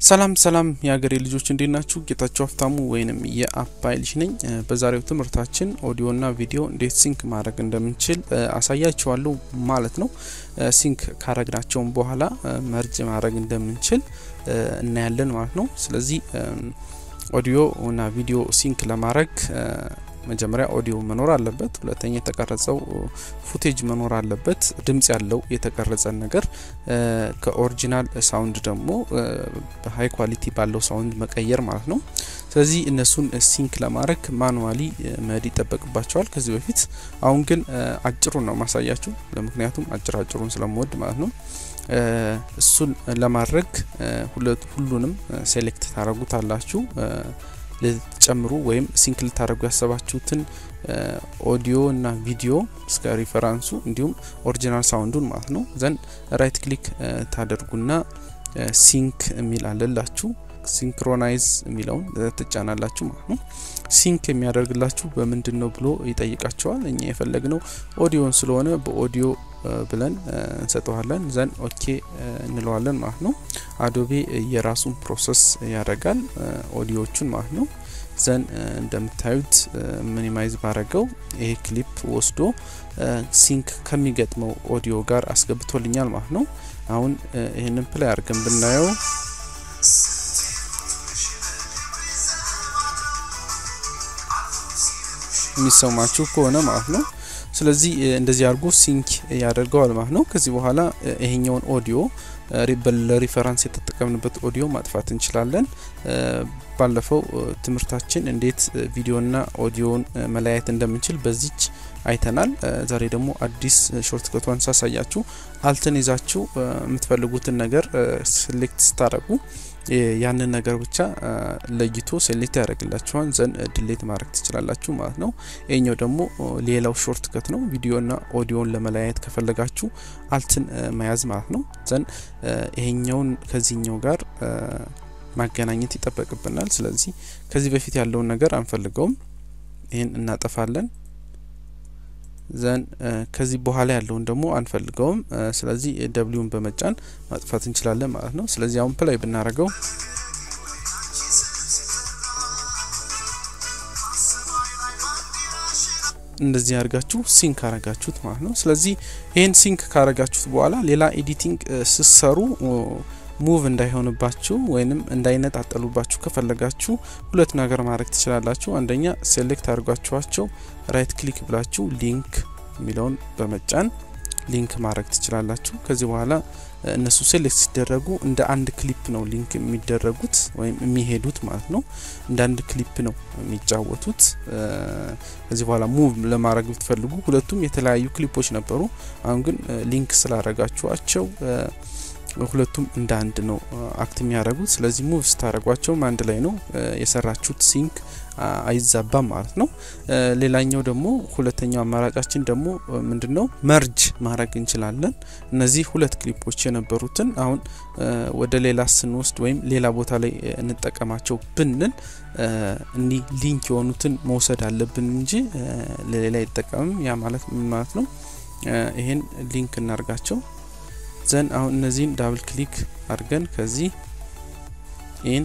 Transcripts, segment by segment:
ሰላም ሰላም የሀገሬ ልጆች እንዴት ናችሁ? ጌታቸው ሀብታሙ ወይንም የአባይ ልጅ ነኝ። በዛሬው ትምህርታችን ኦዲዮና ቪዲዮ እንዴት ሲንክ ማድረግ እንደምንችል አሳያችኋለሁ ማለት ነው። ሲንክ ካረግናቸውን በኋላ መርጅ ማድረግ እንደምንችል እናያለን ማለት ነው። ስለዚህ ኦዲዮ እና ቪዲዮ ሲንክ ለማድረግ መጀመሪያ ኦዲዮ መኖር አለበት። ሁለተኛ የተቀረጸው ፉቴጅ መኖር አለበት። ድምጽ ያለው የተቀረጸ ነገር ከኦሪጂናል ሳውንድ ደግሞ በሀይ ኳሊቲ ባለው ሳውንድ መቀየር ማለት ነው። ስለዚህ እነሱን ሲንክ ለማድረግ ማኑዋሊ መሄድ ይጠበቅባቸዋል ከዚህ በፊት። አሁን ግን አጭሩን ነው ማሳያችሁ፣ ለምክንያቱም አጭር አጭሩን ስለምወድ ማለት ነው። እሱን ለማድረግ ሁሉንም ሴሌክት ታደረጉታላችሁ ልትጨምሩ ወይም ሲንክ ልታደርጉ ያሰባችሁትን ኦዲዮ እና ቪዲዮ እስከ ሪፈራንሱ እንዲሁም ኦሪጂናል ሳውንዱን ማለት ነው። ዘን ራይት ክሊክ ታደርጉና ሲንክ የሚል አለላችሁ ሲንክሮናይዝ የሚለውን ትጫናላችሁ ማለት ነው። ሲንክ የሚያደርግላችሁ በምንድን ነው ብሎ ይጠይቃቸዋል። እኛ የፈለግነው ኦዲዮን ስለሆነ በኦዲዮ ብለን እንሰጠዋለን። ዘን ኦኬ እንለዋለን ማለት ነው። አዶቤ የራሱን ፕሮሰስ ያደርጋል ኦዲዮቹን ማለት ነው። ዘን እንደምታዩት ሚኒማይዝ ባረገው ይሄ ክሊፕ ወስዶ ሲንክ ከሚገጥመው ኦዲዮ ጋር አስገብቶልኛል ማለት ነው። አሁን ይህንን ፕላይ አድርገን ብናየው የሚሰማችሁ ከሆነ ማለት ነው። ስለዚህ እንደዚህ አድርጎ ሲንክ ያደርገዋል ማለት ነው። ከዚህ በኋላ ይሄኛውን ኦዲዮ ለሪፈራንስ የተጠቀምንበት ኦዲዮ ማጥፋት እንችላለን። ባለፈው ትምህርታችን እንዴት ቪዲዮና ኦዲዮን መለያየት እንደምንችል በዚች አይተናል። ዛሬ ደግሞ አዲስ ሾርት ከቷን ሳሳያችሁ አልትን ይዛችሁ የምትፈልጉትን ነገር ሴሌክት ስታደርጉ ያንን ነገር ብቻ ለይቶ ሴሌክት ያደርግላችኋል። ዘን ድሌት ማድረግ ትችላላችሁ ማለት ነው። ይሄኛው ደግሞ ሌላው ሾርት ከት ነው። ቪዲዮና ኦዲዮን ለመለያየት ከፈለጋችሁ አልትን መያዝ ማለት ነው። ዘን ይሄኛውን ከዚህኛው ጋር ማገናኘት ይጠበቅብናል። ስለዚህ ከዚህ በፊት ያለውን ነገር አንፈልገውም። ይህን እናጠፋለን። ዘን ከዚህ በኋላ ያለውን ደግሞ አንፈልገውም። ስለዚህ ደብሊውን በመጫን ማጥፋት እንችላለን ማለት ነው። ስለዚህ አሁን ፕላይ ብናደርገው እንደዚህ አድርጋችሁ ሲንክ አረጋችሁት ማለት ነው። ስለዚህ ይህን ሲንክ ካረጋችሁት በኋላ ሌላ ኤዲቲንግ ስሰሩ ሙቭ እንዳይሆንባችሁ ወይንም እንዳይነጣጠሉባችሁ ከፈለጋችሁ ሁለት ነገር ማድረግ ትችላላችሁ። አንደኛ ሴሌክት አድርጓችኋቸው ራይት ክሊክ ብላችሁ ሊንክ የሚለውን በመጫን ሊንክ ማድረግ ትችላላችሁ። ከዚህ በኋላ እነሱ ሴሌክት ሲደረጉ እንደ አንድ ክሊፕ ነው ሊንክ የሚደረጉት ወይም የሚሄዱት ማለት ነው። እንደ አንድ ክሊፕ ነው የሚጫወቱት። ከዚህ በኋላ ሙቭ ለማድረግ ብትፈልጉ ሁለቱም የተለያዩ ክሊፖች ነበሩ። አሁን ግን ሊንክ ስላረጋችኋቸው ሁለቱም እንደ አንድ ነው አክት የሚያደርጉት። ስለዚህ ሙቭ ስታደረጓቸውም አንድ ላይ ነው የሰራችሁት ሲንክ አይዛባም ማለት ነው። ሌላኛው ደግሞ ሁለተኛው አማራጫችን ደግሞ ምንድን ነው መርጅ ማድረግ እንችላለን። እነዚህ ሁለት ክሊፖች የነበሩትን አሁን ወደ ሌላ ስንወስድ ወይም ሌላ ቦታ ላይ እንጠቀማቸው ብንል እኒህ ሊንክ የሆኑትን መውሰድ አለብን እንጂ ለሌላ አይጠቀምም። ያ ማለት ምን ማለት ነው? ይሄን ሊንክ እናርጋቸው ዘን አሁን እነዚህን ዳብል ክሊክ አድርገን ከዚህ ኢን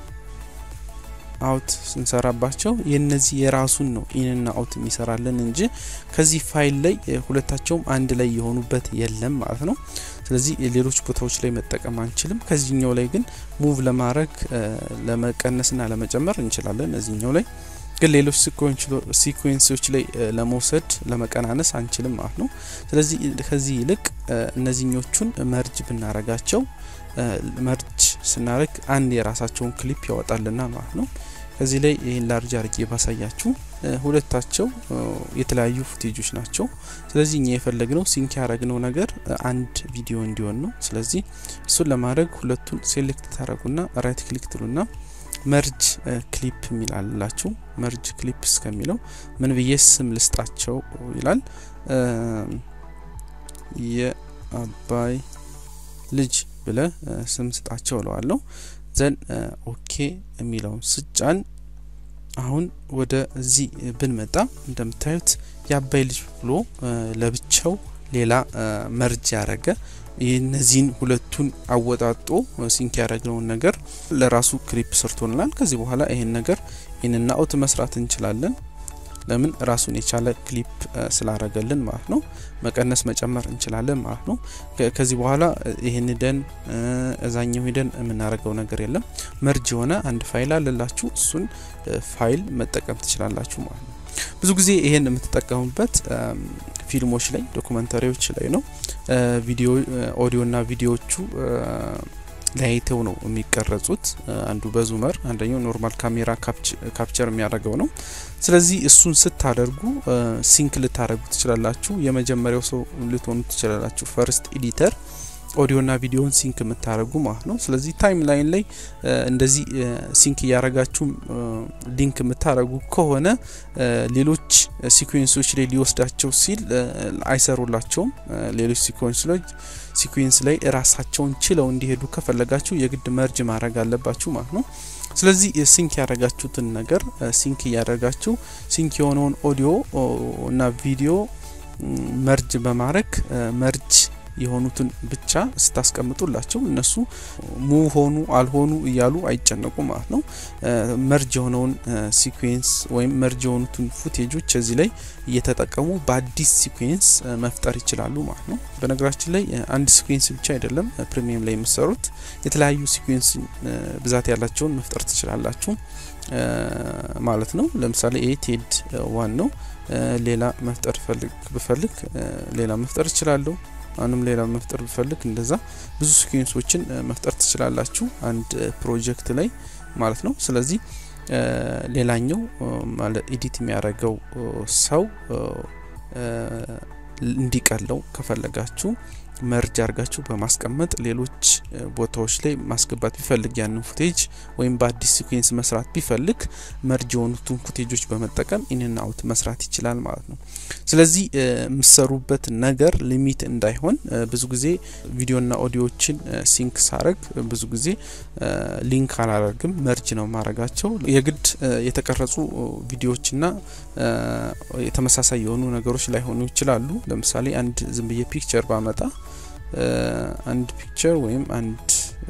አውት ስንሰራባቸው የነዚህ የራሱን ነው ኢንና አውት የሚሰራልን እንጂ ከዚህ ፋይል ላይ ሁለታቸውም አንድ ላይ የሆኑበት የለም ማለት ነው። ስለዚህ ሌሎች ቦታዎች ላይ መጠቀም አንችልም። ከዚህኛው ላይ ግን ሙቭ ለማድረግ ለመቀነስና ለመጨመር እንችላለን። እዚህኛው ላይ ግን ሌሎች ሲኩዌንሶች ላይ ለመውሰድ ለመቀናነስ አንችልም ማለት ነው። ስለዚህ ከዚህ ይልቅ እነዚህኞቹን መርጅ ብናረጋቸው መርጅ ስናደርግ አንድ የራሳቸውን ክሊፕ ያወጣልና ማለት ነው። ከዚህ ላይ ይህን ላርጅ አርጌ ባሳያችሁ ሁለታቸው የተለያዩ ፉቴጆች ናቸው። ስለዚህ እኛ የፈለግነው ሲንክ ያደረግነው ነገር አንድ ቪዲዮ እንዲሆን ነው። ስለዚህ እሱን ለማድረግ ሁለቱን ሴሌክት ታደረጉና ራይት ክሊክ ትሉና መርጅ ክሊፕ የሚል አላችሁ። መርጅ ክሊፕ እስከሚለው ምን ብዬ ስም ልስጣቸው ይላል። የአባይ ልጅ ብለ ስም ስጣቸው እለዋለሁ። ዘን ኦኬ የሚለውን ስጫን አሁን ወደ እዚህ ብንመጣ እንደምታዩት የአባይ ልጅ ብሎ ለብቻው ሌላ መርጅ ያደረገ እነዚህን ሁለቱን አወጣጦ ሲንክ ያደረግነውን ነገር ለራሱ ክሊፕ ሰርቶልናል። ከዚህ በኋላ ይሄን ነገር ኢንና አውት መስራት እንችላለን። ለምን ራሱን የቻለ ክሊፕ ስላረገልን ማለት ነው። መቀነስ መጨመር እንችላለን ማለት ነው። ከዚህ በኋላ ይህን ሂደን እዛኛው ሂደን የምናደርገው ነገር የለም። መርጅ የሆነ አንድ ፋይል አለላችሁ። እሱን ፋይል መጠቀም ትችላላችሁ ማለት ነው። ብዙ ጊዜ ይሄን የምትጠቀሙበት ፊልሞች ላይ ዶኩመንታሪዎች ላይ ነው። ቪዲዮ ኦዲዮና ቪዲዮዎቹ ለያይተው ነው የሚቀረጹት። አንዱ በዙመር አንደኛው ኖርማል ካሜራ ካፕቸር የሚያደርገው ነው። ስለዚህ እሱን ስታደርጉ ሲንክ ልታደርጉ ትችላላችሁ። የመጀመሪያው ሰው ልትሆኑ ትችላላችሁ። ፈርስት ኤዲተር ኦዲዮና ቪዲዮን ሲንክ የምታደርጉ ማለት ነው። ስለዚህ ታይም ላይን ላይ እንደዚህ ሲንክ እያረጋችሁ ሊንክ የምታደርጉ ከሆነ ሌሎች ሲኩዌንሶች ላይ ሊወስዳቸው ሲል አይሰሩላቸውም። ሌሎች ሲኩዌንሶች ሲኩዌንስ ላይ ራሳቸውን ችለው እንዲሄዱ ከፈለጋችሁ የግድ መርጅ ማድረግ አለባችሁ ማለት ነው። ስለዚህ ሲንክ ያደረጋችሁትን ነገር ሲንክ እያደረጋችሁ ሲንክ የሆነውን ኦዲዮ እና ቪዲዮ መርጅ በማድረግ መርጅ የሆኑትን ብቻ ስታስቀምጡላቸው እነሱ ሙቭ ሆኑ አልሆኑ እያሉ አይጨነቁ ማለት ነው። መርጅ የሆነውን ሲኩዌንስ ወይም መርጅ የሆኑትን ፉቴጆች እዚህ ላይ እየተጠቀሙ በአዲስ ሲኩዌንስ መፍጠር ይችላሉ ማለት ነው። በነገራችን ላይ አንድ ሲኩዌንስ ብቻ አይደለም ፕሪሚየም ላይ የምሰሩት የተለያዩ ሲኩዌንስ ብዛት ያላቸውን መፍጠር ትችላላችሁ ማለት ነው። ለምሳሌ ይሄ ቴድ ዋን ነው። ሌላ መፍጠር ብፈልግ ሌላ መፍጠር እችላለሁ። አሁንም ሌላ መፍጠር ብፈልግ እንደዛ ብዙ ሲኩዌንሶችን መፍጠር ትችላላችሁ አንድ ፕሮጀክት ላይ ማለት ነው። ስለዚህ ሌላኛው ማለት ኤዲት የሚያደርገው ሰው እንዲቀለው ከፈለጋችሁ መርጅ አድርጋችሁ በማስቀመጥ ሌሎች ቦታዎች ላይ ማስገባት ቢፈልግ ያንን ፉቴጅ ወይም በአዲስ ሲኩዌንስ መስራት ቢፈልግ መርጅ የሆኑትን ፉቴጆች በመጠቀም ኢንና አውት መስራት ይችላል ማለት ነው። ስለዚህ የምሰሩበት ነገር ሊሚት እንዳይሆን ብዙ ጊዜ ቪዲዮና ኦዲዮዎችን ሲንክ ሳረግ ብዙ ጊዜ ሊንክ አላደርግም፣ መርጅ ነው ማድረጋቸው። የግድ የተቀረጹ ቪዲዮዎችና የተመሳሳይ የሆኑ ነገሮች ላይሆኑ ይችላሉ። ለምሳሌ አንድ ዝም ብዬ ፒክቸር ባመጣ አንድ ፒክቸር ወይም አንድ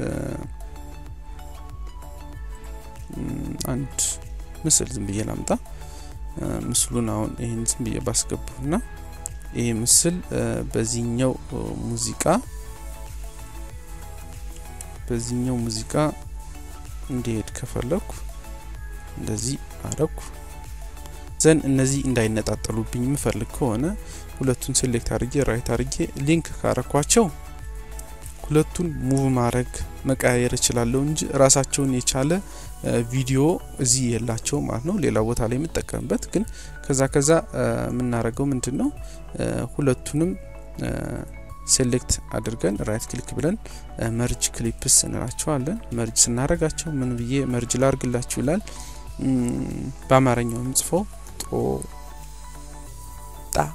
አንድ ምስል ዝም ብዬ ላምጣ። ምስሉን አሁን ይህን ዝም ብዬ ባስገቡና ይህ ምስል በዚህኛው ሙዚቃ በዚህኛው ሙዚቃ እንዲሄድ ከፈለኩ እንደዚህ አረኩ። ዘን እነዚህ እንዳይነጣጠሉብኝ የምፈልግ ከሆነ ሁለቱን ሴሌክት አድርጌ ራይት አድርጌ ሊንክ ካረኳቸው ሁለቱን ሙቭ ማድረግ መቀያየር እችላለሁ እንጂ ራሳቸውን የቻለ ቪዲዮ እዚህ የላቸው ማለት ነው። ሌላ ቦታ ላይ የምጠቀምበት ግን ከዛ ከዛ የምናደርገው ምንድን ነው ሁለቱንም ሴሌክት አድርገን ራይት ክሊክ ብለን መርጅ ክሊፕስ እንላቸዋለን። መርጅ ስናደርጋቸው ምን ብዬ መርጅ ላርግላችሁ ይላል። በአማርኛው የምጽፈው ጦ ጣ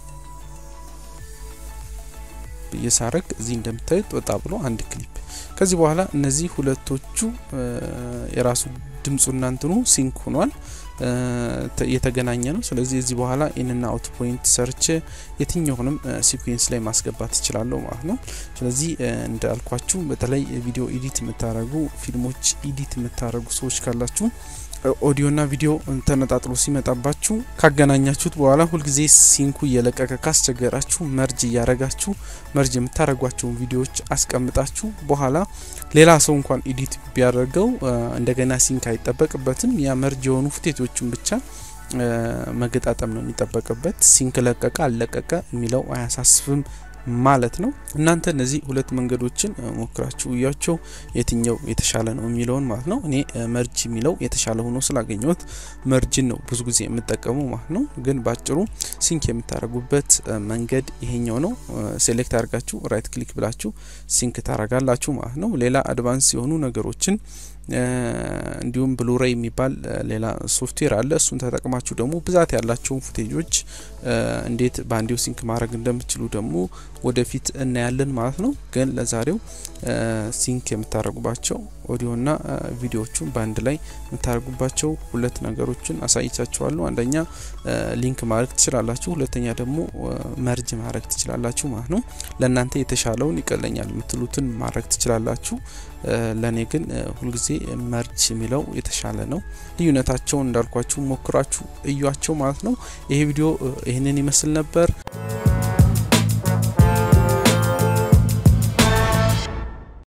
ብዬ ሳረግ እዚህ እንደምታዩት ወጣ ብሎ አንድ ክሊፕ። ከዚህ በኋላ እነዚህ ሁለቶቹ የራሱ ድምፁ እናንትኑ ሲንክ ሆኗል የተገናኘ ነው። ስለዚህ እዚህ በኋላ ኢንና አውት ፖይንት ሰርች የትኛውንም ሲኩዌንስ ላይ ማስገባት ይችላለሁ ማለት ነው። ስለዚህ እንዳልኳችሁ በተለይ ቪዲዮ ኤዲት የምታደርጉ ፊልሞች ኤዲት የምታደርጉ ሰዎች ካላችሁ ኦዲዮና ቪዲዮ ተነጣጥሎ ሲመጣባችሁ ካገናኛችሁት በኋላ ሁልጊዜ ሲንኩ እየለቀቀ ካስቸገራችሁ መርጅ እያረጋችሁ መርጅ የምታደርጓቸውን ቪዲዮዎች አስቀምጣችሁ በኋላ ሌላ ሰው እንኳን ኤዲት ቢያደርገው እንደገና ሲንክ አይጠበቅበትም። ያ መርጅ የሆኑ ፉቴቶችን ብቻ መገጣጠም ነው የሚጠበቅበት። ሲንክ ለቀቀ አልለቀቀ የሚለው አያሳስብም ማለት ነው። እናንተ እነዚህ ሁለት መንገዶችን ሞክራችሁ እያቸው የትኛው የተሻለ ነው የሚለውን ማለት ነው። እኔ መርጅ የሚለው የተሻለ ሆኖ ስላገኘሁት መርጅን ነው ብዙ ጊዜ የምጠቀመው ማለት ነው። ግን ባጭሩ ሲንክ የምታደርጉበት መንገድ ይሄኛው ነው። ሴሌክት አድርጋችሁ ራይት ክሊክ ብላችሁ ሲንክ ታረጋላችሁ ማለት ነው። ሌላ አድቫንስ የሆኑ ነገሮችን እንዲሁም ብሉሬይ የሚባል ሌላ ሶፍትዌር አለ። እሱን ተጠቅማችሁ ደግሞ ብዛት ያላቸውን ፉቴጆች እንዴት በአንዴው ሲንክ ማድረግ እንደምችሉ ደግሞ ወደፊት እናያለን ማለት ነው። ግን ለዛሬው ሲንክ የምታደርጉባቸው ኦዲዮና ቪዲዮዎቹን በአንድ ላይ የምታደርጉባቸው ሁለት ነገሮችን አሳይቻችኋለሁ። አንደኛ ሊንክ ማድረግ ትችላላችሁ፣ ሁለተኛ ደግሞ መርጅ ማድረግ ትችላላችሁ ማለት ነው። ለእናንተ የተሻለውን ይቀለኛል የምትሉትን ማድረግ ትችላላችሁ። ለእኔ ግን ሁልጊዜ መርጅ የሚለው የተሻለ ነው። ልዩነታቸውን እንዳልኳችሁ ሞክራችሁ እዩዋቸው ማለት ነው። ይሄ ቪዲዮ ይህንን ይመስል ነበር።